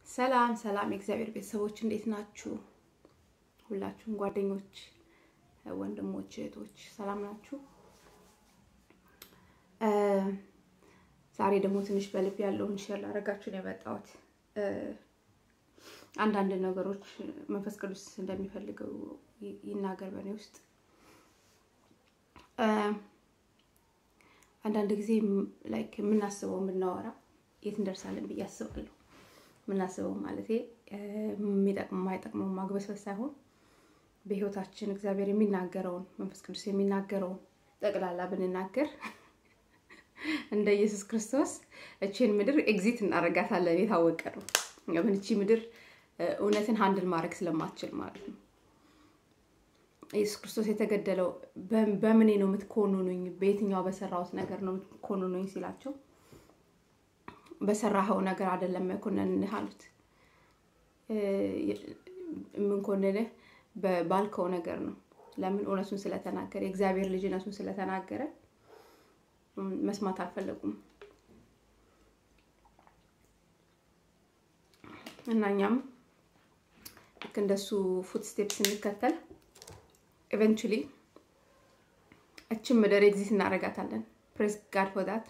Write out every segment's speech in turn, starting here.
ሰላም ሰላም የእግዚአብሔር ቤተሰቦች እንዴት ናችሁ? ሁላችሁም ጓደኞች፣ ወንድሞች፣ እህቶች ሰላም ናችሁ? ዛሬ ደግሞ ትንሽ በልብ ያለውን ሼር ላደርጋችሁ ነው የመጣሁት። አንዳንድ ነገሮች መንፈስ ቅዱስ እንደሚፈልገው ይናገር በእኔ ውስጥ። አንዳንድ ጊዜ ላይክ የምናስበው የምናወራ የት እንደርሳለን ብዬ አስባለሁ። የምናስበው ማለት የሚጠቅመው የማይጠቅመው ማግበስበስ ሳይሆን በህይወታችን እግዚአብሔር የሚናገረውን መንፈስ ቅዱስ የሚናገረውን ጠቅላላ ብንናገር እንደ ኢየሱስ ክርስቶስ እችን ምድር ኤግዚት እናደርጋታለን። የታወቀ ነው። ምን እቺ ምድር እውነትን ሀንድል ማድረግ ስለማትችል ማለት ነው። ኢየሱስ ክርስቶስ የተገደለው በምኔ ነው የምትኮንኑኝ? በየትኛው በሰራሁት ነገር ነው የምትኮንኑኝ ሲላቸው በሰራኸው ነገር አይደለም መኮንንህ አሉት። የምንኮንንህ ባልከው ነገር ነው። ለምን? እውነቱን ስለተናገረ የእግዚአብሔር ልጅነቱን ስለተናገረ መስማት አልፈለጉም። እና እኛም ልክ እንደሱ ፉት ስቴፕ ስንከተል ኤቨንቹሊ እችን ምድር ኤግዚት እናደርጋታለን። ፕሬስ ጋድ ፎር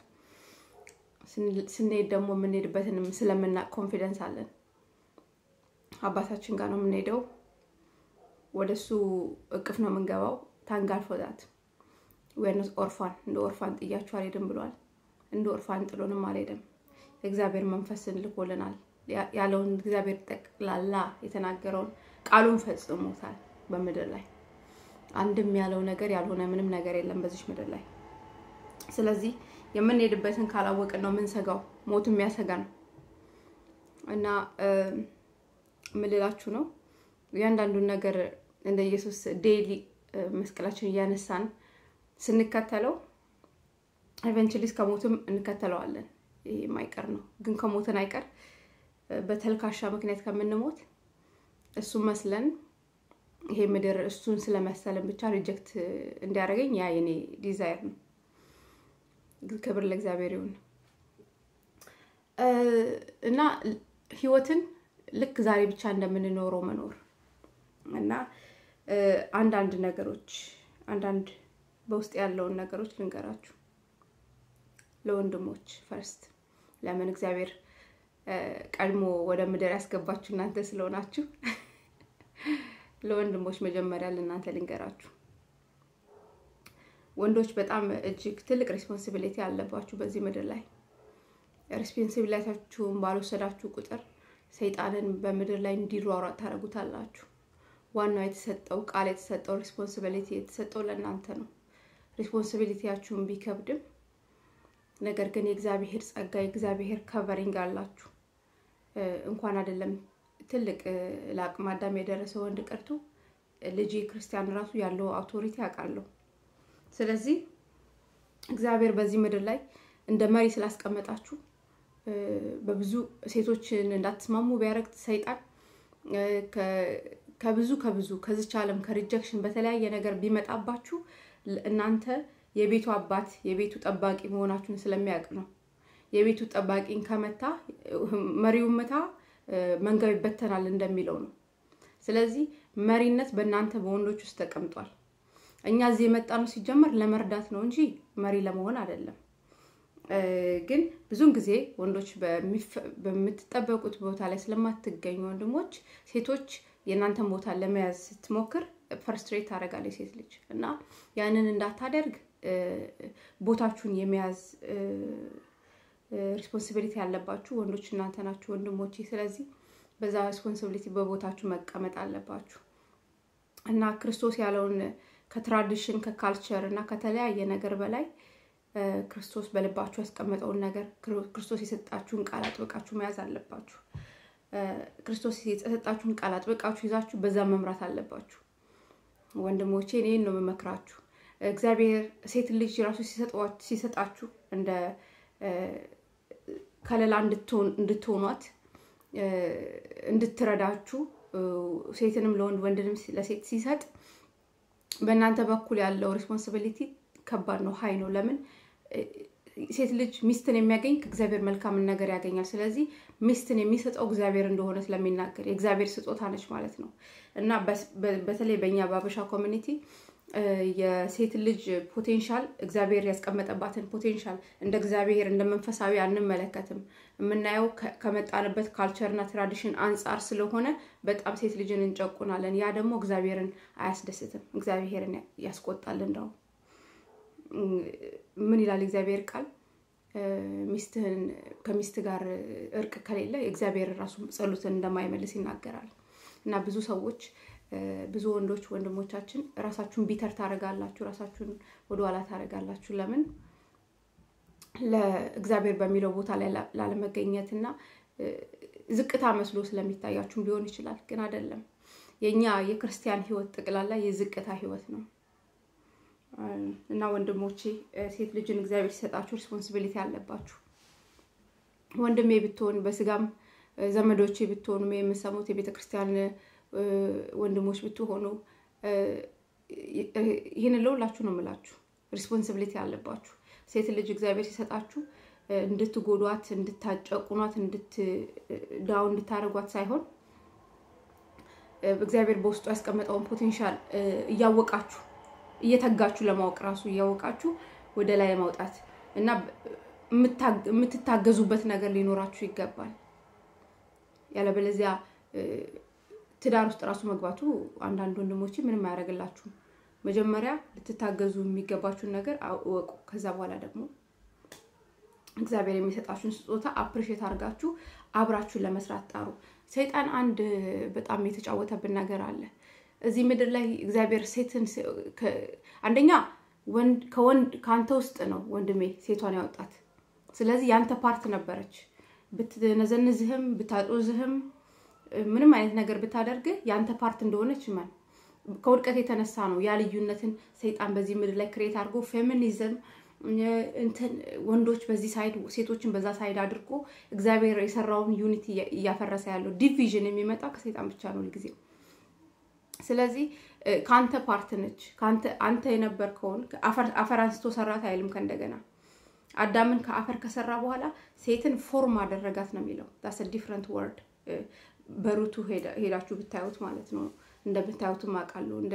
ስንሄድ ደግሞ የምንሄድበትንም ስለምናውቅ ኮንፊደንስ አለን። አባታችን ጋር ነው የምንሄደው። ወደ እሱ እቅፍ ነው የምንገባው። ታንጋል ፎዳት ወይነስ ኦርፋን እንደ ኦርፋን ጥያችሁ አልሄድም ብሏል። እንደ ኦርፋን ጥሎንም አልሄድም። የእግዚአብሔር መንፈስን ልኮልናል ያለውን እግዚአብሔር ጠቅላላ የተናገረውን ቃሉን ፈጽሞታል በምድር ላይ አንድም ያለው ነገር ያልሆነ ምንም ነገር የለም በዚች ምድር ላይ። ስለዚህ የምንሄድበትን ካላወቅን ነው የምንሰጋው። ሞት የሚያሰጋ ነው እና ምልላችሁ ነው እያንዳንዱን ነገር እንደ ኢየሱስ ዴይሊ መስቀላችን እያነሳን ስንከተለው ኤቨንቹሊ እስከ ሞትም እንከተለዋለን። ይሄ የማይቀር ነው። ግን ከሞትን አይቀር በተልካሻ ምክንያት ከምንሞት እሱን መስለን ይሄ ምድር እሱን ስለመሰለን ብቻ ሪጀክት እንዲያደርገኝ ያ የኔ ዲዛይር ነው። ክብር ለእግዚአብሔር ይሁን እና ህይወትን ልክ ዛሬ ብቻ እንደምንኖረው መኖር እና አንዳንድ ነገሮች አንዳንድ በውስጥ ያለውን ነገሮች ልንገራችሁ። ለወንድሞች ፈርስት ለምን እግዚአብሔር ቀድሞ ወደ ምድር ያስገባችሁ እናንተ ስለሆናችሁ ለወንድሞች መጀመሪያ ለእናንተ ልንገራችሁ። ወንዶች በጣም እጅግ ትልቅ ሬስፖንሲቢሊቲ አለባችሁ በዚህ ምድር ላይ። ሬስፖንሲቢሊታችሁን ባልወሰዳችሁ ቁጥር ሰይጣንን በምድር ላይ እንዲሯሯጥ ታደርጉታላችሁ። ዋናው የተሰጠው ቃል የተሰጠው ሬስፖንሲቢሊቲ የተሰጠው ለእናንተ ነው። ሬስፖንሲቢሊቲያችሁን ቢከብድም ነገር ግን የእግዚአብሔር ጸጋ የእግዚአብሔር ከቨሪንግ አላችሁ። እንኳን አይደለም ትልቅ ለአቅመ አዳም የደረሰ ወንድ ቀርቶ ልጅ ክርስቲያን ራሱ ያለው አውቶሪቲ አውቃለሁ። ስለዚህ እግዚአብሔር በዚህ ምድር ላይ እንደ መሪ ስላስቀመጣችሁ በብዙ ሴቶችን እንዳትስማሙ ቢያደርግ ሰይጣን ከብዙ ከብዙ ከዚች ዓለም ከሪጀክሽን በተለያየ ነገር ቢመጣባችሁ እናንተ የቤቱ አባት የቤቱ ጠባቂ መሆናችሁን ስለሚያውቅ ነው። የቤቱ ጠባቂን ከመታ መሪውን መታ መንጋው ይበተናል እንደሚለው ነው። ስለዚህ መሪነት በእናንተ በወንዶች ውስጥ ተቀምጧል። እኛ እዚህ የመጣ ነው ሲጀመር ለመርዳት ነው እንጂ መሪ ለመሆን አይደለም። ግን ብዙውን ጊዜ ወንዶች በምትጠበቁት ቦታ ላይ ስለማትገኙ ወንድሞች፣ ሴቶች የእናንተን ቦታ ለመያዝ ስትሞክር ፈርስትሬት ታደርጋለች ሴት ልጅ እና ያንን እንዳታደርግ ቦታችሁን የመያዝ ሪስፖንሲቢሊቲ ያለባችሁ ወንዶች እናንተ ናችሁ ወንድሞቼ። ስለዚህ በዛ ሪስፖንሲቢሊቲ በቦታችሁ መቀመጥ አለባችሁ እና ክርስቶስ ያለውን ከትራዲሽን ከካልቸር እና ከተለያየ ነገር በላይ ክርስቶስ በልባችሁ ያስቀመጠውን ነገር ክርስቶስ የሰጣችሁን ቃል አጥብቃችሁ መያዝ አለባችሁ። ክርስቶስ የሰጣችሁን ቃል አጥብቃችሁ ይዛችሁ በዛ መምራት አለባችሁ። ወንድሞቼ እኔን ነው የምመክራችሁ። እግዚአብሔር ሴት ልጅ ራሱ ሲሰጣችሁ እንደ ከለላ እንድትሆኗት እንድትረዳችሁ ሴትንም ለወንድ ወንድንም ለሴት ሲሰጥ በእናንተ በኩል ያለው ሬስፖንሲቢሊቲ ከባድ ነው፣ ሀይ ነው። ለምን ሴት ልጅ ሚስትን የሚያገኝ ከእግዚአብሔር መልካምን ነገር ያገኛል። ስለዚህ ሚስትን የሚሰጠው እግዚአብሔር እንደሆነ ስለሚናገር የእግዚአብሔር ስጦታ ነች ማለት ነው እና በተለይ በእኛ በአበሻ ኮሚኒቲ የሴት ልጅ ፖቴንሻል እግዚአብሔር ያስቀመጠባትን ፖቴንሻል እንደ እግዚአብሔር እንደ መንፈሳዊ አንመለከትም። የምናየው ከመጣንበት ካልቸርና ትራዲሽን አንጻር ስለሆነ በጣም ሴት ልጅን እንጨቁናለን። ያ ደግሞ እግዚአብሔርን አያስደስትም፣ እግዚአብሔርን ያስቆጣል። እንደው ምን ይላል እግዚአብሔር ቃል ሚስትህን ከሚስት ጋር እርቅ ከሌለ እግዚአብሔር ራሱ ጸሎትን እንደማይመልስ ይናገራል እና ብዙ ሰዎች ብዙ ወንዶች ወንድሞቻችን ራሳችሁን ቢተር ታደርጋላችሁ፣ ራሳችሁን ወደኋላ ታደርጋላችሁ። ለምን ለእግዚአብሔር በሚለው ቦታ ላይ ላለመገኘት እና ዝቅታ መስሎ ስለሚታያችሁም ሊሆን ይችላል። ግን አይደለም። የእኛ የክርስቲያን ሕይወት ጠቅላላ የዝቅታ ሕይወት ነው እና ወንድሞቼ ሴት ልጅን እግዚአብሔር ሲሰጣችሁ ሪስፖንሲቢሊቲ አለባችሁ። ወንድሜ ብትሆን በስጋም ዘመዶቼ ብትሆኑ የምሰሙት የቤተ ክርስቲያን ወንድሞች ብትሆኑ ይህንን ለሁላችሁ ነው የምላችሁ። ሪስፖንሲቢሊቲ አለባችሁ። ሴት ልጅ እግዚአብሔር ሲሰጣችሁ እንድትጎዷት፣ እንድታጨቁኗት፣ ዳው እንድታደርጓት ሳይሆን እግዚአብሔር በውስጡ ያስቀመጠውን ፖቴንሻል እያወቃችሁ እየተጋችሁ ለማወቅ ራሱ እያወቃችሁ ወደ ላይ ማውጣት እና የምትታገዙበት ነገር ሊኖራችሁ ይገባል። ያለበለዚያ ትዳር ውስጥ ራሱ መግባቱ አንዳንድ ወንድሞች ምንም አያደርግላችሁም። መጀመሪያ ልትታገዙ የሚገባችሁን ነገር እወቁ። ከዛ በኋላ ደግሞ እግዚአብሔር የሚሰጣችሁን ስጦታ አፕሪሼት አድርጋችሁ አብራችሁን ለመስራት ጣሩ። ሰይጣን አንድ በጣም የተጫወተብን ነገር አለ። እዚህ ምድር ላይ እግዚአብሔር ሴትን አንደኛ ከወንድ ከአንተ ውስጥ ነው ወንድሜ ሴቷን ያወጣት። ስለዚህ ያንተ ፓርት ነበረች። ብትነዘንዝህም ብታጦዝህም ምንም አይነት ነገር ብታደርግህ ያንተ ፓርት እንደሆነች እመን። ከውድቀት የተነሳ ነው ያ ልዩነትን ሰይጣን በዚህ ምድር ላይ ክሬት አድርጎ ፌሚኒዝም እንትን ወንዶች በዚህ ሳይድ ሴቶችን በዛ ሳይድ አድርጎ እግዚአብሔር የሰራውን ዩኒቲ እያፈረሰ ያለው ዲቪዥን የሚመጣው ከሰይጣን ብቻ ነው ሁልጊዜ። ስለዚህ ከአንተ ፓርት ነች። አንተ የነበርከውን አፈር አንስቶ ሰራት አይልም። ከእንደገና አዳምን ከአፈር ከሰራ በኋላ ሴትን ፎርም አደረጋት ነው የሚለው። ዳስ ዲፍረንት ወርድ በሩቱ ሄዳችሁ ብታዩት ማለት ነው። እንደምታዩትም አውቃለሁ። እንደ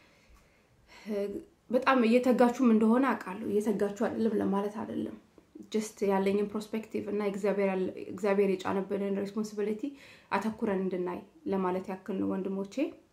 በጣም እየተጋችሁም እንደሆነ አውቃለሁ። እየተጋችሁ አይደለም ለማለት አይደለም። ጀስት ያለኝን ፕሮስፔክቲቭ እና እግዚአብሔር የጫነብንን ሬስፖንሲቢሊቲ አተኩረን እንድናይ ለማለት ያክል ነው ወንድሞቼ።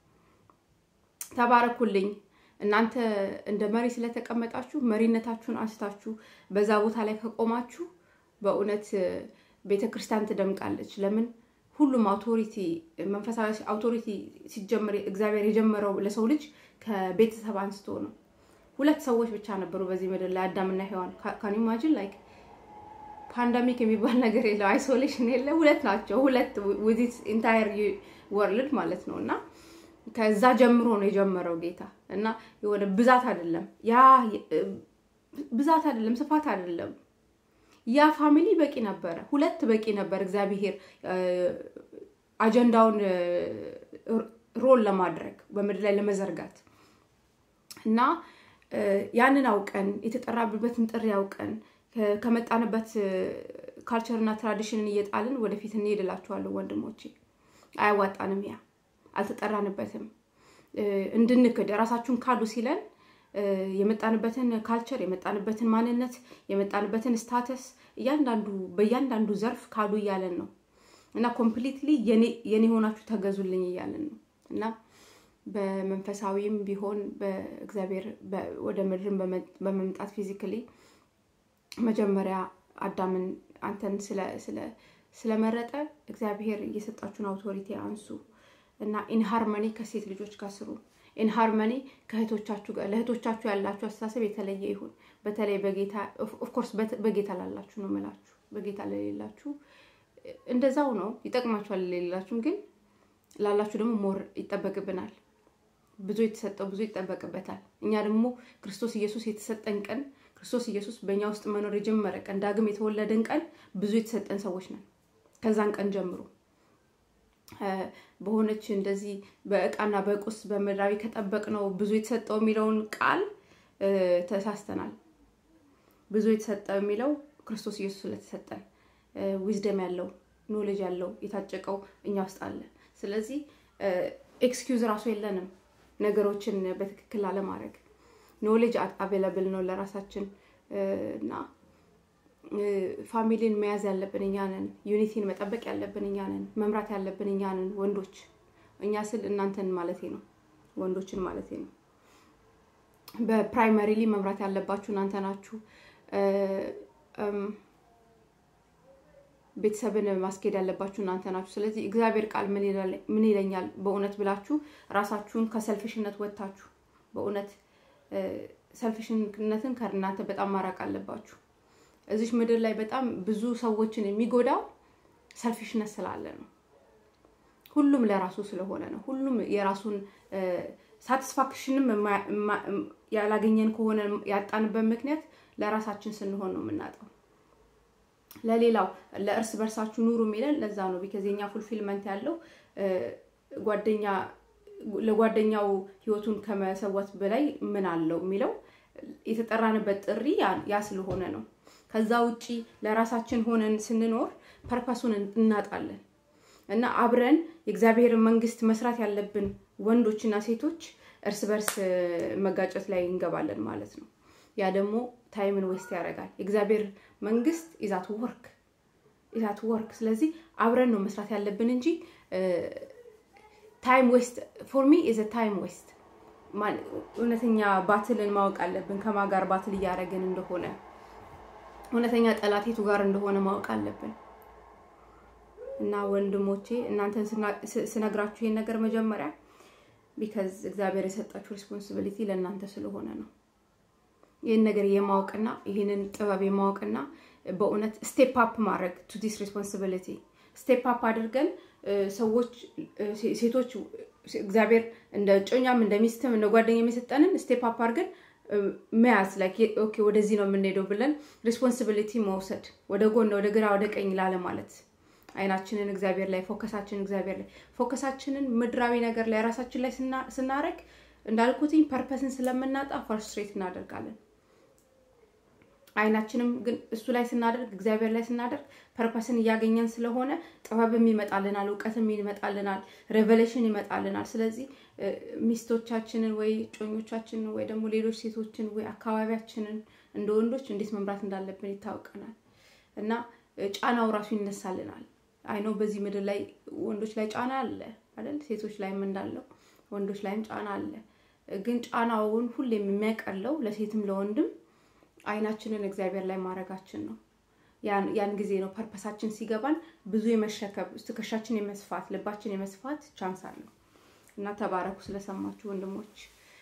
ተባረኩልኝ። እናንተ እንደ መሪ ስለተቀመጣችሁ መሪነታችሁን አንስታችሁ በዛ ቦታ ላይ ከቆማችሁ በእውነት ቤተ ክርስቲያን ትደምቃለች። ለምን ሁሉም አውቶሪቲ መንፈሳዊ አውቶሪቲ ሲጀምር እግዚአብሔር የጀመረው ለሰው ልጅ ከቤተሰብ አንስቶ ነው። ሁለት ሰዎች ብቻ ነበሩ በዚህ ምድር ላይ አዳምና ሔዋን። ካን ኢማጂን ላይክ ፓንዳሚክ የሚባል ነገር የለው፣ አይሶሌሽን የለ። ሁለት ናቸው። ሁለት ዊዚት ኢንታየር ወርልድ ማለት ነው እና ከዛ ጀምሮ ነው የጀመረው ጌታ እና የሆነ ብዛት አይደለም፣ ያ ብዛት አይደለም፣ ስፋት አይደለም። ያ ፋሚሊ በቂ ነበረ፣ ሁለት በቂ ነበር። እግዚአብሔር አጀንዳውን ሮል ለማድረግ በምድር ላይ ለመዘርጋት እና ያንን አውቀን የተጠራብበትን ጥሪ አውቀን ከመጣንበት ካልቸርና ትራዲሽንን እየጣልን ወደፊት እንሄድላችኋለሁ ወንድሞቼ። አያዋጣንም ያ አልተጠራንበትም። እንድንክድ ራሳችሁን ካዱ ሲለን የመጣንበትን ካልቸር የመጣንበትን ማንነት የመጣንበትን ስታተስ እያንዳንዱ በእያንዳንዱ ዘርፍ ካዱ እያለን ነው እና ኮምፕሊትሊ የኔ ሆናችሁ ተገዙልኝ እያለን ነው እና በመንፈሳዊም ቢሆን በእግዚአብሔር ወደ ምድርን በመምጣት ፊዚካሊ መጀመሪያ አዳምን አንተን ስለመረጠ እግዚአብሔር እየሰጣችሁን አውቶሪቲ አንሱ እና ኢንሃርመኒ ከሴት ልጆች ጋር ስሩ። ኢንሃርመኒ ከእህቶቻችሁ ጋር ለእህቶቻችሁ ያላችሁ አስተሳሰብ የተለየ ይሁን። በተለይ በጌታ ኦፍኮርስ በጌታ ላላችሁ ነው የምላችሁ። በጌታ ለሌላችሁ እንደዛው ነው ይጠቅማችኋል። ለሌላችሁም ግን ላላችሁ ደግሞ ሞር ይጠበቅብናል። ብዙ የተሰጠው ብዙ ይጠበቅበታል። እኛ ደግሞ ክርስቶስ ኢየሱስ የተሰጠን ቀን ክርስቶስ ኢየሱስ በእኛ ውስጥ መኖር የጀመረ ቀን ዳግም የተወለደን ቀን ብዙ የተሰጠን ሰዎች ነን። ከዛን ቀን ጀምሮ በሆነች እንደዚህ በእቃና በቁስ በምድራዊ ከጠበቅ ነው ብዙ የተሰጠው የሚለውን ቃል ተሳስተናል። ብዙ የተሰጠ የሚለው ክርስቶስ ኢየሱስ ስለተሰጠን ዊዝደም ያለው ኖሌጅ ያለው የታጨቀው እኛ ውስጥ አለ። ስለዚህ ኤክስኪውዝ ራሱ የለንም ነገሮችን በትክክል ላለማድረግ። ኖሌጅ አቬለብል ነው ለራሳችን እና ፋሚሊን መያዝ ያለብን እኛ ነን። ዩኒቲን መጠበቅ ያለብን እኛ ነን። መምራት ያለብን እኛ ነን ወንዶች። እኛ ስል እናንተን ማለቴ ነው፣ ወንዶችን ማለቴ ነው። በፕራይመሪሊ መምራት ያለባችሁ እናንተ ናችሁ። ቤተሰብን ማስኬድ ያለባችሁ እናንተ ናችሁ። ስለዚህ እግዚአብሔር ቃል ምን ይለኛል በእውነት ብላችሁ ራሳችሁን ከሰልፊሽነት ወጥታችሁ በእውነት ሰልፊሽነትን ከእናንተ በጣም ማራቅ አለባችሁ። እዚች ምድር ላይ በጣም ብዙ ሰዎችን የሚጎዳው ሰልፊሽነት ስላለ ነው። ሁሉም ለራሱ ስለሆነ ነው። ሁሉም የራሱን ሳቲስፋክሽንም ያላገኘን ከሆነ ያጣንበት ምክንያት ለራሳችን ስንሆን ነው የምናጣው። ለሌላው ለእርስ በርሳችሁ ኑሩ የሚለን ለዛ ነው። ቢከዝ የኛ ፉልፊልመንት ያለው ጓደኛ ለጓደኛው ህይወቱን ከመሰወት በላይ ምን አለው የሚለው የተጠራንበት ጥሪ ያ ስለሆነ ነው። ከዛ ውጪ ለራሳችን ሆነን ስንኖር ፐርፐሱን እናጣለን እና አብረን የእግዚአብሔርን መንግስት መስራት ያለብን ወንዶችና ሴቶች እርስ በርስ መጋጨት ላይ እንገባለን ማለት ነው። ያ ደግሞ ታይምን ዌስት ያደርጋል። የእግዚአብሔር መንግስት ኢዛት ወርክ ኢዛት ወርክ። ስለዚህ አብረን ነው መስራት ያለብን እንጂ ታይም ዌስት ፎር ሚ ኢዝ ታይም ዌስት። እውነተኛ ባትልን ማወቅ አለብን። ከማ ጋር ባትል እያደረግን እንደሆነ እውነተኛ ጠላቴቱ ጋር እንደሆነ ማወቅ አለብን። እና ወንድሞቼ እናንተን ስነግራችሁ ይሄን ነገር መጀመሪያ ቢከዝ እግዚአብሔር የሰጣችሁ ሪስፖንሲቢሊቲ ለእናንተ ስለሆነ ነው። ይህን ነገር የማወቅና ይህንን ጥበብ የማወቅና በእውነት ስቴፕ አፕ ማድረግ ቱ ዲስ ሪስፖንሲቢሊቲ ስቴፕ አፕ አድርገን ሰዎች ሴቶች እግዚአብሔር እንደ ጮኛም እንደ ሚስትም እንደ ጓደኛ የሰጠንን ስቴፕ አፕ አድርገን መያዝ ላይክ ኦኬ ወደዚህ ነው የምንሄደው ብለን ሪስፖንሲቢሊቲ መውሰድ ወደ ጎን ወደ ግራ ወደ ቀኝ ላለ ማለት አይናችንን እግዚአብሔር ላይ ፎከሳችንን እግዚአብሔር ላይ ፎከሳችንን ምድራዊ ነገር ላይ ራሳችን ላይ ስናደርግ እንዳልኩትኝ ፐርፐስን ስለምናጣ ፈርስትሬት እናደርጋለን። አይናችንም ግን እሱ ላይ ስናደርግ እግዚአብሔር ላይ ስናደርግ ፐርፐስን እያገኘን ስለሆነ ጥበብም ይመጣልናል፣ እውቀትም ይመጣልናል፣ ሬቨሌሽን ይመጣልናል። ስለዚህ ሚስቶቻችንን ወይ ጮኞቻችንን ወይ ደግሞ ሌሎች ሴቶችን ወይ አካባቢያችንን እንደ ወንዶች እንዴት መምራት እንዳለብን ይታወቀናል እና ጫናው ራሱ ይነሳልናል። አይኖ በዚህ ምድር ላይ ወንዶች ላይ ጫና አለ አይደል? ሴቶች ላይም እንዳለው ወንዶች ላይም ጫና አለ። ግን ጫናውን ሁሌም የሚያቀለው ለሴትም ለወንድም አይናችንን እግዚአብሔር ላይ ማድረጋችን ነው። ያን ጊዜ ነው ፐርፐሳችን ሲገባን ብዙ የመሸከብ ትከሻችን የመስፋት ልባችን የመስፋት ቻንስ አለው እና ተባረኩ ስለሰማችሁ ወንድሞች።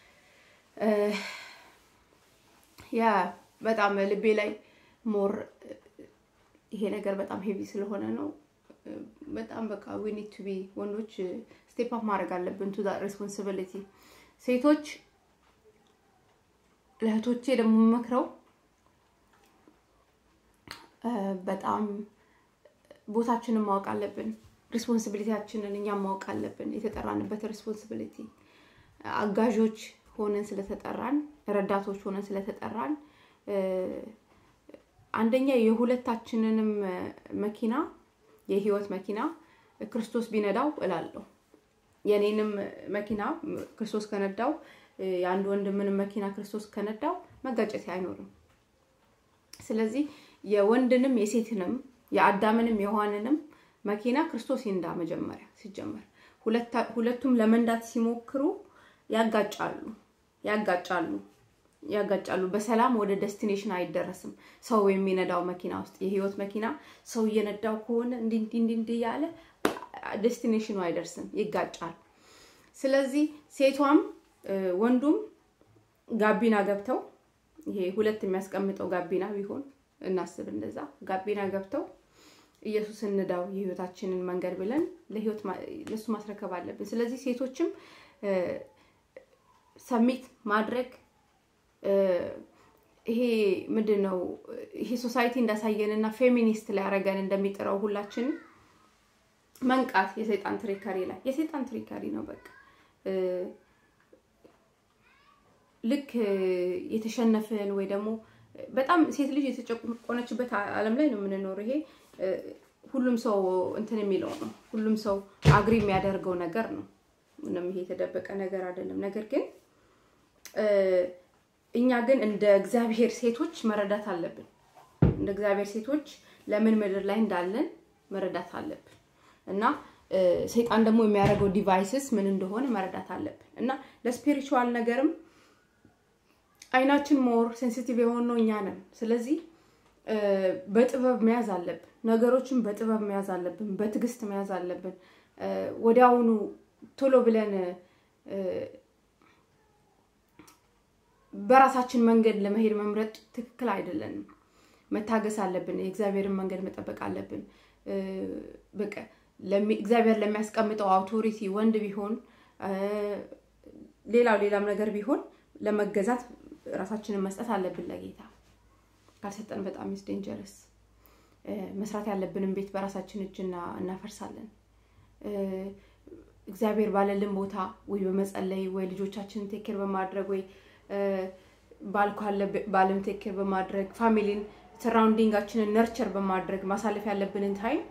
ያ በጣም ልቤ ላይ ሞር ይሄ ነገር በጣም ሄቪ ስለሆነ ነው። በጣም በቃ ዊ ኒድ ቱ ቢ ወንዶች ስቴፕ አፕ ማድረግ አለብን ቱ ሬስፖንሲቢሊቲ። ሴቶች ለእህቶቼ ደግሞ መክረው በጣም ቦታችንን ማወቅ አለብን። ሪስፖንሲቢሊቲያችንን እኛም ማወቅ አለብን። የተጠራንበት ሪስፖንሲቢሊቲ አጋዦች ሆነን ስለተጠራን፣ ረዳቶች ሆነን ስለተጠራን አንደኛ የሁለታችንንም መኪና የህይወት መኪና ክርስቶስ ቢነዳው እላለሁ። የኔንም መኪና ክርስቶስ ከነዳው የአንድ ወንድምንም መኪና ክርስቶስ ከነዳው መጋጨት አይኖርም። ስለዚህ የወንድንም የሴትንም የአዳምንም የሔዋንንም መኪና ክርስቶስ ይንዳ። መጀመሪያ ሲጀመር ሁለቱም ለመንዳት ሲሞክሩ ያጋጫሉ ያጋጫሉ ያጋጫሉ። በሰላም ወደ ዴስቲኔሽን አይደረስም። ሰው የሚነዳው መኪና ውስጥ የህይወት መኪና ሰው እየነዳው ከሆነ እንዲህ እንዲህ እንዲህ እያለ ዴስቲኔሽኑ አይደርስም፣ ይጋጫል። ስለዚህ ሴቷም ወንዱም ጋቢና ገብተው ይሄ ሁለት የሚያስቀምጠው ጋቢና ቢሆን እናስብ፣ እንደዛ ጋቢና ገብተው ኢየሱስ እንዳው የህይወታችንን መንገድ ብለን ለህይወት ለሱ ማስረከብ አለብን። ስለዚህ ሴቶችም ሰሚት ማድረግ ይሄ ምንድን ነው? ይሄ ሶሳይቲ እንዳሳየንና ፌሚኒስት ሊያደርገን እንደሚጥረው ሁላችንም መንቃት የሰይጣን ትሪከሪ ላይ የሰይጣን ትሪከሪ ነው። በቃ ልክ የተሸነፍን ወይ ደግሞ በጣም ሴት ልጅ የተጨቆነችበት ዓለም ላይ ነው የምንኖረው። ይሄ ሁሉም ሰው እንትን የሚለው ነው። ሁሉም ሰው አግሪ የሚያደርገው ነገር ነው። ምንም ይሄ የተደበቀ ነገር አይደለም። ነገር ግን እኛ ግን እንደ እግዚአብሔር ሴቶች መረዳት አለብን። እንደ እግዚአብሔር ሴቶች ለምን ምድር ላይ እንዳለን መረዳት አለብን እና ሰይጣን ደግሞ የሚያደርገው ዲቫይስስ ምን እንደሆነ መረዳት አለብን እና ለስፒሪቹዋል ነገርም አይናችን ሞር ሴንሲቲቭ የሆነው እኛ ነን። ስለዚህ በጥበብ መያዝ አለብን። ነገሮችን በጥበብ መያዝ አለብን። በትዕግስት መያዝ አለብን። ወዲያውኑ ቶሎ ብለን በራሳችን መንገድ ለመሄድ መምረጥ ትክክል አይደለንም። መታገስ አለብን። የእግዚአብሔርን መንገድ መጠበቅ አለብን። በቃ እግዚአብሔር ለሚያስቀምጠው አውቶሪቲ ወንድ ቢሆን ሌላው ሌላም ነገር ቢሆን ለመገዛት ራሳችንን መስጠት አለብን ለጌታ። ካልሰጠን በጣም ኢስ ዴንጀረስ። መስራት ያለብንን ቤት በራሳችን እጅ እናፈርሳለን። እግዚአብሔር ባለልን ቦታ ወይ በመጸለይ ወይ ልጆቻችንን ቴክር በማድረግ ወይ ባል ካለ ባልን ቴክር በማድረግ ፋሚሊን ሰራውንዲንጋችንን ነርቸር በማድረግ ማሳለፍ ያለብንን ታይም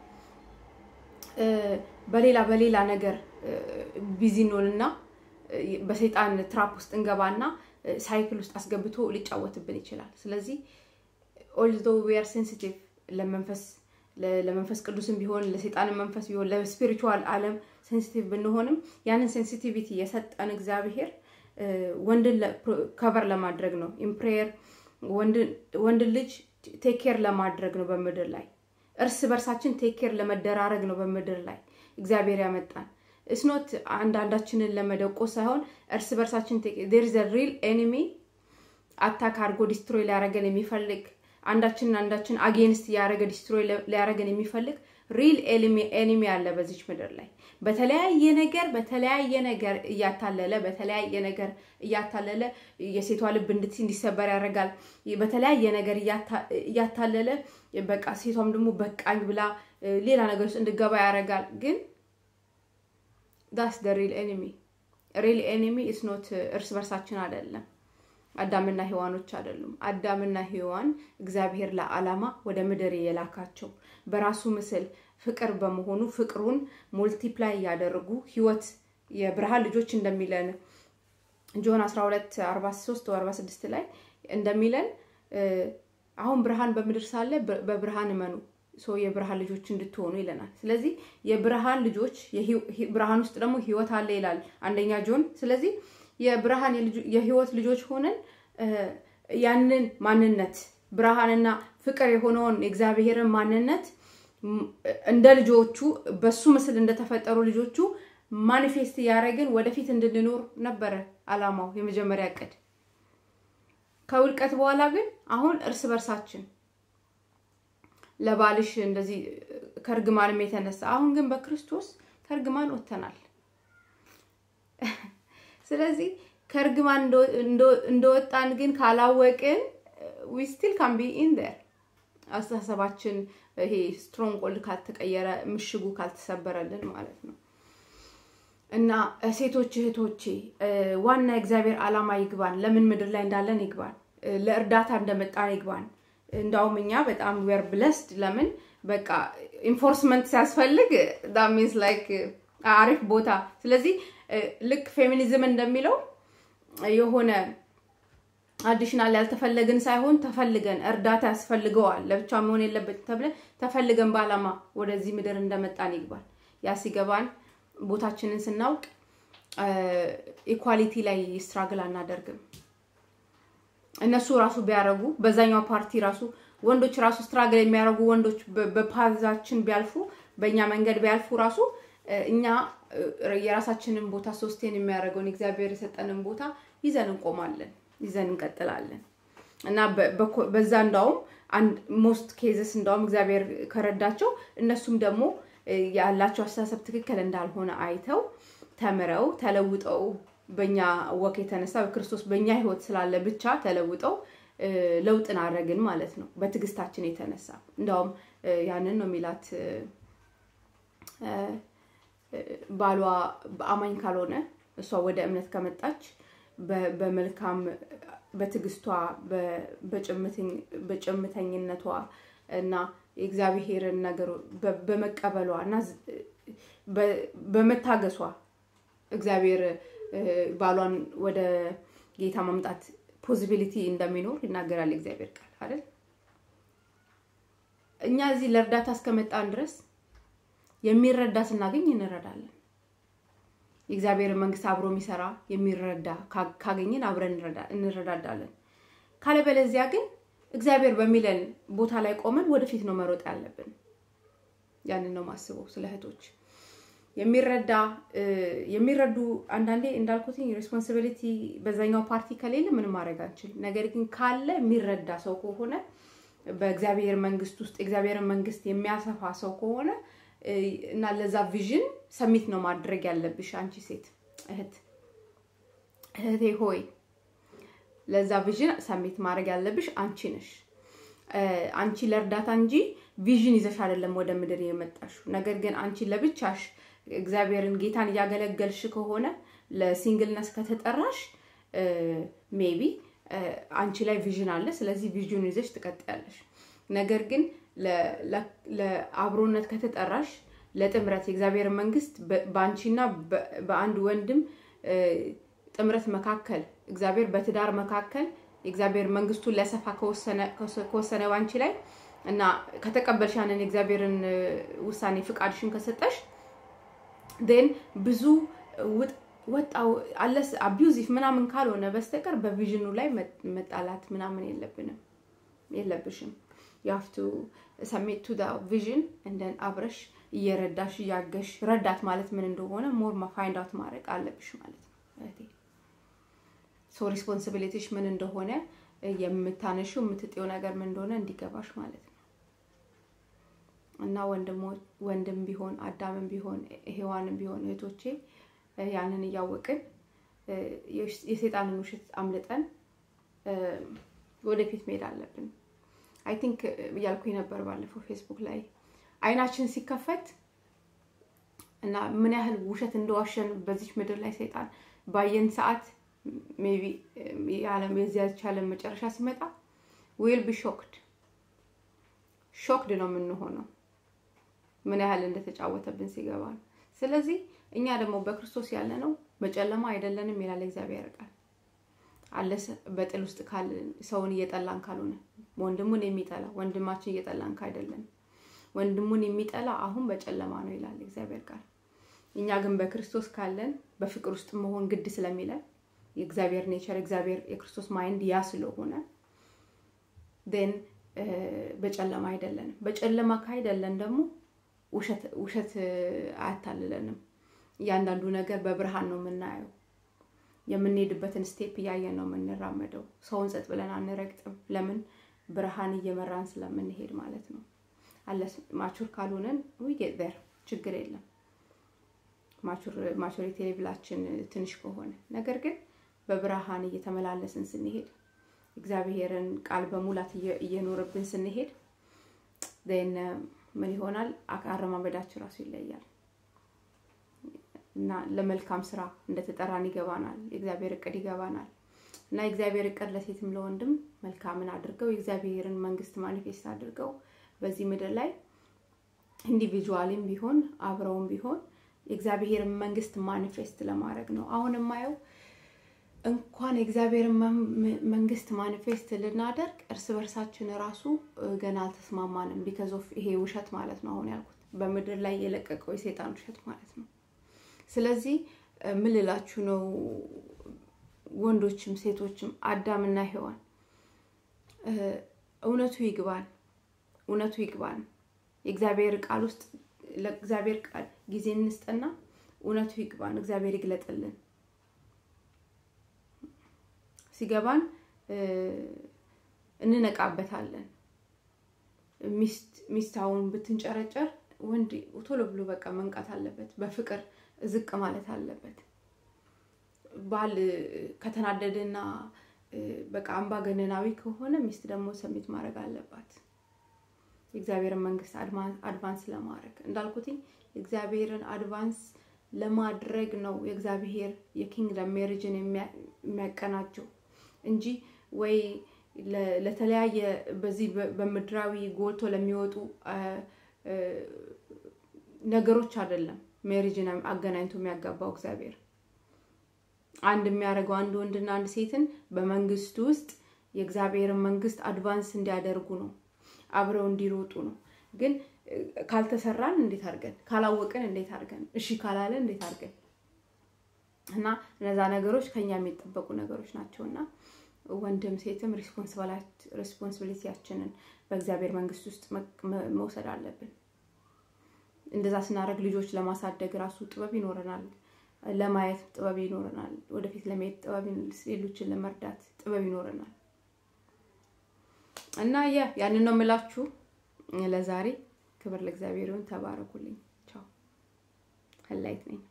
በሌላ በሌላ ነገር ቢዚ እንሆንና በሰይጣን ትራፕ ውስጥ እንገባና ሳይክል ውስጥ አስገብቶ ሊጫወትብን ይችላል። ስለዚህ ኦልዶ ዌር ሴንሲቲቭ ለመንፈስ ለመንፈስ ቅዱስም ቢሆን ለሰይጣንም መንፈስ ቢሆን ለስፒሪቹዋል ዓለም ሴንሲቲቭ ብንሆንም ያንን ሴንሲቲቪቲ የሰጠን እግዚአብሔር ወንድን ከቨር ለማድረግ ነው። ኢምፕሬየር ወንድን ልጅ ቴኬር ለማድረግ ነው በምድር ላይ እርስ በርሳችን ቴኬር ለመደራረግ ነው በምድር ላይ እግዚአብሔር ያመጣን። እስኖት አንዳንዳችንን ለመደቆስ ሳይሆን እርስ በርሳችን ዴር ዘ ሪል ኤኒሚ አታክ አድርጎ ዲስትሮይ ሊያደረገን የሚፈልግ አንዳችንን አንዳችን አጌንስት እያደረገ ዲስትሮይ ሊያደረገን የሚፈልግ ሪል ኤኒሚ አለ በዚች ምድር ላይ በተለያየ ነገር በተለያየ ነገር እያታለለ በተለያየ ነገር እያታለለ የሴቷ ልብ እንዲሰበር ያደርጋል። በተለያየ ነገር እያታለለ በቃ ሴቷም ደግሞ በቃኝ ብላ ሌላ ነገር ውስጥ እንድገባ ያደርጋል። ግን ዳስ ደ ሪል ኤኒሚ ሪል ኤኒሚ ኢስኖት እርስ በርሳችን አይደለም። አዳምና ሔዋኖች አይደሉም። አዳምና ሔዋን እግዚአብሔር ለዓላማ ወደ ምድር የላካቸው በራሱ ምስል ፍቅር በመሆኑ ፍቅሩን ሞልቲፕላይ እያደረጉ ህይወት የብርሃን ልጆች እንደሚለን ጆን 12 43 46 ላይ እንደሚለን አሁን ብርሃን በምድር ሳለ በብርሃን እመኑ ሰው የብርሃን ልጆች እንድትሆኑ ይለናል። ስለዚህ የብርሃን ልጆች ብርሃን ውስጥ ደግሞ ህይወት አለ ይላል አንደኛ ጆን። ስለዚህ የብርሃን የህይወት ልጆች ሆነን ያንን ማንነት ብርሃንና ፍቅር የሆነውን የእግዚአብሔርን ማንነት እንደ ልጆቹ በሱ ምስል እንደተፈጠሩ ልጆቹ ማኒፌስት እያደረግን ወደፊት እንድንኖር ነበረ አላማው የመጀመሪያ እቅድ። ከውድቀት በኋላ ግን አሁን እርስ በርሳችን ለባልሽ እንደዚህ ከእርግማንም የተነሳ አሁን ግን በክርስቶስ ከእርግማን ወጥተናል። ስለዚህ ከእርግማን እንደወጣን ግን ካላወቅን ዊ ስቲል ካን ቢ ኢን ዴር አስተሳሰባችን ይሄ ስትሮንግ ኮልድ ካልተቀየረ ምሽጉ ካልተሰበረልን ማለት ነው። እና ሴቶች እህቶቼ ዋና የእግዚአብሔር ዓላማ ይግባን። ለምን ምድር ላይ እንዳለን ይግባን። ለእርዳታ እንደመጣን ይግባን። እንዳውም እኛ በጣም ዌር ብለስድ ለምን በቃ ኢንፎርስመንት ሲያስፈልግ ሚንስ ላይክ አሪፍ ቦታ። ስለዚህ ልክ ፌሚኒዝም እንደሚለው የሆነ አዲሽናል ያልተፈለግን ሳይሆን ተፈልገን እርዳታ ያስፈልገዋል ለብቻ መሆን የለበትም ተብለን ተፈልገን በዓላማ ወደዚህ ምድር እንደመጣን ይግባል። ያ ሲገባን ቦታችንን ስናውቅ ኢኳሊቲ ላይ ስትራግል አናደርግም። እነሱ ራሱ ቢያደርጉ በዛኛው ፓርቲ ራሱ ወንዶች ራሱ ስትራግል የሚያደርጉ ወንዶች በፓዛችን ቢያልፉ በእኛ መንገድ ቢያልፉ ራሱ እኛ የራሳችንን ቦታ ሶስቴን የሚያደርገውን እግዚአብሔር የሰጠንን ቦታ ይዘን እንቆማለን፣ ይዘን እንቀጥላለን እና በዛ እንዳውም ሞስት ኬዝስ እንዳውም እግዚአብሔር ከረዳቸው እነሱም ደግሞ ያላቸው አስተሳሰብ ትክክል እንዳልሆነ አይተው ተምረው ተለውጠው በኛ ወክ የተነሳ በክርስቶስ በእኛ ህይወት ስላለ ብቻ ተለውጠው ለውጥን አደረግን ማለት ነው። በትዕግስታችን የተነሳ እንዳውም ያንን ነው የሚላት ባሏ በአማኝ ካልሆነ እሷ ወደ እምነት ከመጣች በመልካም በትዕግስቷ በጭምተኝነቷ እና የእግዚአብሔርን ነገር በመቀበሏ እና በመታገሷ እግዚአብሔር ባሏን ወደ ጌታ ማምጣት ፖዚቢሊቲ እንደሚኖር ይናገራል የእግዚአብሔር ቃል አይደል? እኛ እዚህ ለእርዳታ እስከመጣን ድረስ የሚረዳ ስናገኝ እንረዳለን። የእግዚአብሔር መንግስት አብሮ የሚሰራ የሚረዳ ካገኘን አብረን እንረዳዳለን። ካለበለዚያ ግን እግዚአብሔር በሚለን ቦታ ላይ ቆመን ወደፊት ነው መሮጥ ያለብን። ያንን ነው ማስበው ስለ እህቶች የሚረዳ የሚረዱ አንዳንዴ እንዳልኩትኝ ሬስፖንሲቢሊቲ በዛኛው ፓርቲ ከሌለ ምንም ማድረግ አንችልም። ነገር ግን ካለ የሚረዳ ሰው ከሆነ በእግዚአብሔር መንግስት ውስጥ የእግዚአብሔርን መንግስት የሚያሰፋ ሰው ከሆነ እና ለዛ ቪዥን ሰሚት ነው ማድረግ ያለብሽ አንቺ ሴት እህት እህቴ ሆይ ለዛ ቪዥን ሰሚት ማድረግ ያለብሽ አንቺ ነሽ። አንቺ ለእርዳታ እንጂ ቪዥን ይዘሽ አይደለም ወደ ምድር የመጣሽው። ነገር ግን አንቺ ለብቻሽ እግዚአብሔርን ጌታን እያገለገልሽ ከሆነ ለሲንግልነስ ከተጠራሽ ሜቢ አንቺ ላይ ቪዥን አለ። ስለዚህ ቪዥን ይዘሽ ትቀጥያለሽ። ነገር ግን ለአብሮነት ከተጠራሽ ለጥምረት የእግዚአብሔር መንግስት በአንቺና በአንድ ወንድም ጥምረት መካከል እግዚአብሔር በትዳር መካከል የእግዚአብሔር መንግስቱን ሊያሰፋ ከወሰነ ባንቺ ላይ እና ከተቀበልሽ ያንን የእግዚአብሔርን ውሳኔ ፍቃድሽን ከሰጠሽ ን ብዙ ወጣው አለስ አቢዩዚቭ ምናምን ካልሆነ በስተቀር በቪዥኑ ላይ መጣላት ምናምን የለብንም የለብሽም። የሀፍቱ ሰሜት ቱ ቪዥን እንደን አብረሽ እየረዳሽ እያገሽ ረዳት ማለት ምን እንደሆነ ሞር ፋይንድ አውት ማድረግ አለብሽ ማለት ነው እህቴ። ሶ ሪስፖንሲቢሊቲሽ ምን እንደሆነ የምታነሺው የምትጤው ነገር ምን እንደሆነ እንዲገባሽ ማለት ነው። እና ወንድም ቢሆን አዳምም ቢሆን ሔዋንም ቢሆን እህቶቼ ያንን እያወቅን የሴጣንን ውሸት አምልጠን ወደፊት መሄድ አለብን። አይ ቲንክ እያልኩኝ ነበር ባለፈው ፌስቡክ ላይ አይናችን ሲከፈት እና ምን ያህል ውሸት እንደዋሸን በዚች ምድር ላይ ሰይጣን ባየን ሰዓት ሜይ ቢ የዓለም የዚያች ዓለም መጨረሻ ሲመጣ ዊል ቢ ሾክድ ሾክድ ነው የምንሆነው ምን ያህል እንደተጫወተብን ሲገባን። ስለዚህ እኛ ደግሞ በክርስቶስ ያለ ነው በጨለማ አይደለንም ይላል እግዚአብሔር ቃል። አለስ በጥል ውስጥ ሰውን እየጠላን ካልሆነ ወንድሙን የሚጠላ ወንድማችን እየጠላን ካይደለን ወንድሙን የሚጠላ አሁን በጨለማ ነው ይላል እግዚአብሔር ቃል። እኛ ግን በክርስቶስ ካለን በፍቅር ውስጥ መሆን ግድ ስለሚለን የእግዚአብሔር ኔቸር እግዚአብሔር የክርስቶስ ማይንድ ያ ስለሆነ ን በጨለማ አይደለንም። በጨለማ ካይደለን ደግሞ ውሸት አያታልለንም። እያንዳንዱ ነገር በብርሃን ነው የምናየው። የምንሄድበትን ስቴፕ እያየን ነው የምንራመደው። ሰውን ጸጥ ብለን አንረግጥም። ለምን? ብርሃን እየመራን ስለምንሄድ ማለት ነው። አለስ ማቹር ካልሆነን ጌት ዜር ችግር የለም። ማቹሪቲ ሌቭላችን ትንሽ ከሆነ ነገር ግን በብርሃን እየተመላለስን ስንሄድ እግዚአብሔርን ቃል በሙላት እየኖርብን ስንሄድ ን ምን ይሆናል? አረማመዳችን ራሱ ይለያል እና ለመልካም ስራ እንደተጠራን ይገባናል። የእግዚአብሔር እቅድ ይገባናል። እና የእግዚአብሔር እቅድ ለሴትም ለወንድም መልካምን አድርገው የእግዚአብሔርን መንግስት ማኒፌስት አድርገው በዚህ ምድር ላይ ኢንዲቪጁዋልም ቢሆን አብረውም ቢሆን የእግዚአብሔርን መንግስት ማኒፌስት ለማድረግ ነው። አሁን የማየው እንኳን የእግዚአብሔርን መንግስት ማኒፌስት ልናደርግ እርስ በርሳችን ራሱ ገና አልተስማማንም። ቢካዝ ኦፍ ይሄ ውሸት ማለት ነው። አሁን ያልኩት በምድር ላይ የለቀቀው የሴጣን ውሸት ማለት ነው። ስለዚህ ምን ልላችሁ ነው? ወንዶችም ሴቶችም አዳምና ሔዋን እውነቱ ይግባን፣ እውነቱ ይግባን። የእግዚአብሔር ቃል ውስጥ ለእግዚአብሔር ቃል ጊዜ እንስጥና እውነቱ ይግባን። እግዚአብሔር ይግለጥልን። ሲገባን እንነቃበታለን። ሚስት አሁን ብትንጨረጨር ወንድ ቶሎ ብሎ በቃ መንቃት አለበት። በፍቅር ዝቅ ማለት አለበት። ባል ከተናደደና በቃ አምባገነናዊ ከሆነ ሚስት ደግሞ ሰሚት ማድረግ አለባት። የእግዚአብሔርን መንግስት አድቫንስ ለማድረግ እንዳልኩትኝ የእግዚአብሔርን አድቫንስ ለማድረግ ነው የእግዚአብሔር የኪንግደም ሜሪጅን የሚያቀናጀው እንጂ ወይ ለተለያየ በዚህ በምድራዊ ጎልቶ ለሚወጡ ነገሮች አይደለም ሜሪጅን አገናኝቶ የሚያጋባው እግዚአብሔር። አንድ የሚያደርገው አንድ ወንድና አንድ ሴትን በመንግስቱ ውስጥ የእግዚአብሔርን መንግስት አድቫንስ እንዲያደርጉ ነው፣ አብረው እንዲሮጡ ነው። ግን ካልተሰራን እንዴት አድርገን ካላወቅን እንዴት አድርገን እሺ ካላለን እንዴት አድርገን እና እነዛ ነገሮች ከኛ የሚጠበቁ ነገሮች ናቸው እና ወንድም ሴትም ሪስፖንሲቢሊቲያችንን በእግዚአብሔር መንግስት ውስጥ መውሰድ አለብን። እንደዛ ስናደርግ ልጆች ለማሳደግ ራሱ ጥበብ ይኖረናል፣ ለማየት ጥበብ ይኖረናል፣ ወደፊት ለመሄድ ጥበብ፣ ሌሎችን ለመርዳት ጥበብ ይኖረናል እና ያ ያንን ነው የምላችሁ ለዛሬ። ክብር ለእግዚአብሔር ይሁን። ተባረኩልኝ። ቻው። ህላይት ነኝ።